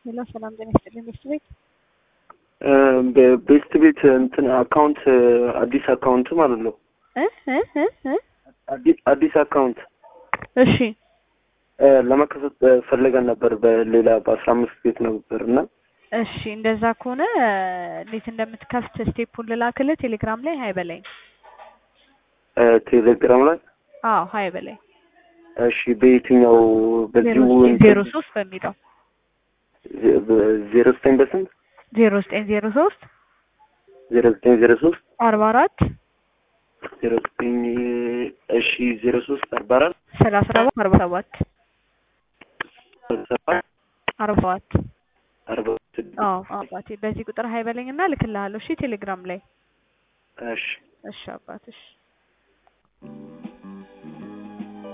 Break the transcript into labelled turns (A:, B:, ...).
A: ሄሎ ሰላም ጤና ይስጥልኝ ቤስት ቤት
B: ቤስት ቤት እንትን አካውንት አዲስ አካውንት ማለት ነው።
A: እ እ እ እ
B: አዲስ አዲስ አካውንት
A: እሺ
B: ለመከፈት ፈልገን ነበር በሌላ በአስራ አምስት ቤት ነበር እና
A: እሺ እንደዛ ከሆነ እንዴት እንደምትከፍት ስቴፑን ልላክልህ ቴሌግራም ላይ ሀይ በላይ
B: ቴሌግራም ላይ
A: አዎ ሀይ በላይ
B: እሺ በየትኛው በዚሁ
A: ዜሮ ሶስት በሚለው
B: ዜሮ ዘጠኝ በስንት
A: ዜሮ ዘጠኝ ዜሮ ሶስት
B: ዜሮ ዘጠኝ ዜሮ ሶስት
A: አርባ አራት
B: ዜሮ ዘጠኝ እሺ ዜሮ ሶስት አርባ አራት
A: ሰላሳ ሰባት አርባ ሰባት
B: ሰባት
A: አርባ ሰባት
B: አርባ ስድስት
A: አዎ አባቴ በዚህ ቁጥር ሀይ በለኝ እና ልክልሃለሁ እሺ ቴሌግራም ላይ
B: እሺ
A: እሺ አባት እሺ